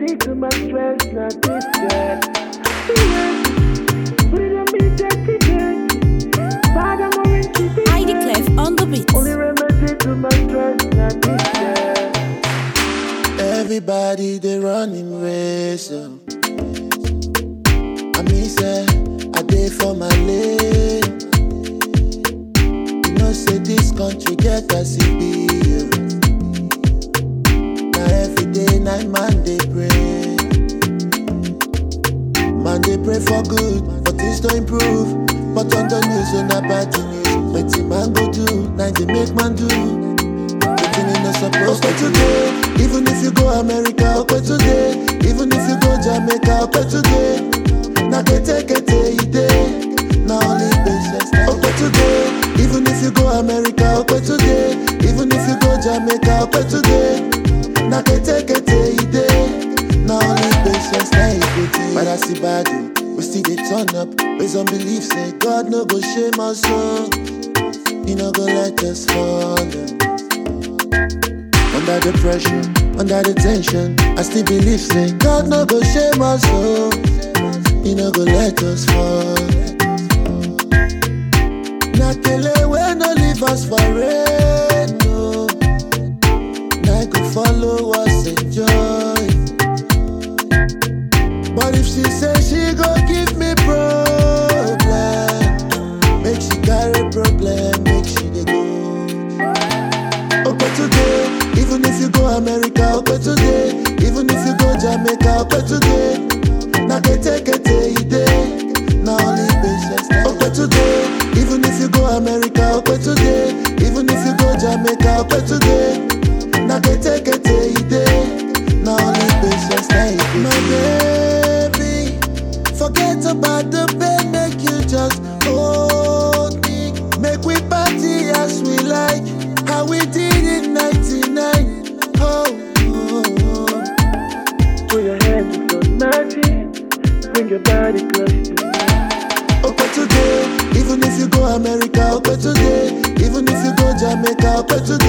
remedy to my stress, not this girl. Yeah. Put it on me, dirty, dirty. Bad, I'm orange, chippy, ID Clef on the beat. Only remedy to my stress, not this girl. Everybody they running race. oh. I mean say I dey for my lane. You know say this country get as it be. oh. Now every day night man they pray. Man they pray for good, but things don't improve. But on the news on a bad news, wetin man go do, now they make man do. Wetin you no suppose to today. Even if you go America, okay today. Even if you go Jamaica, okay today. Na kete kete e dey. Na only patience. Okay today. Even if you go America, okay today. Even if you go Jamaica, okay today. Na kete kete e dey. Na only patience na e go dey. But I see bad o, we still dey turn up. Based on belief say God no go shame us o. He no go let us fall. oh. Under the pressure, under the tension, I still believe say God no go shame us, oh. He no go let us fall. Na kele we no leave us for rain, no. Na go follow us enjoy. But if she say she go give me problem, make she carry problem, make she dey go. Okay today, even if you go America, okay today, even if you go Jamaica, okay today. Na kete kete e dey, na only patience. Okay today, even if you go America, okay today, even if you go Jamaica, okay today. Na kete kete e dey, na only patience. Na e go My baby, forget about the pain, make you just hold me. Make we party as we like, how we did in 99. Oh, oh, oh. Put your hands on nothing. Bring your body close to me. Okay today, even if you go America, okay today, even if you go Jamaica, okay today.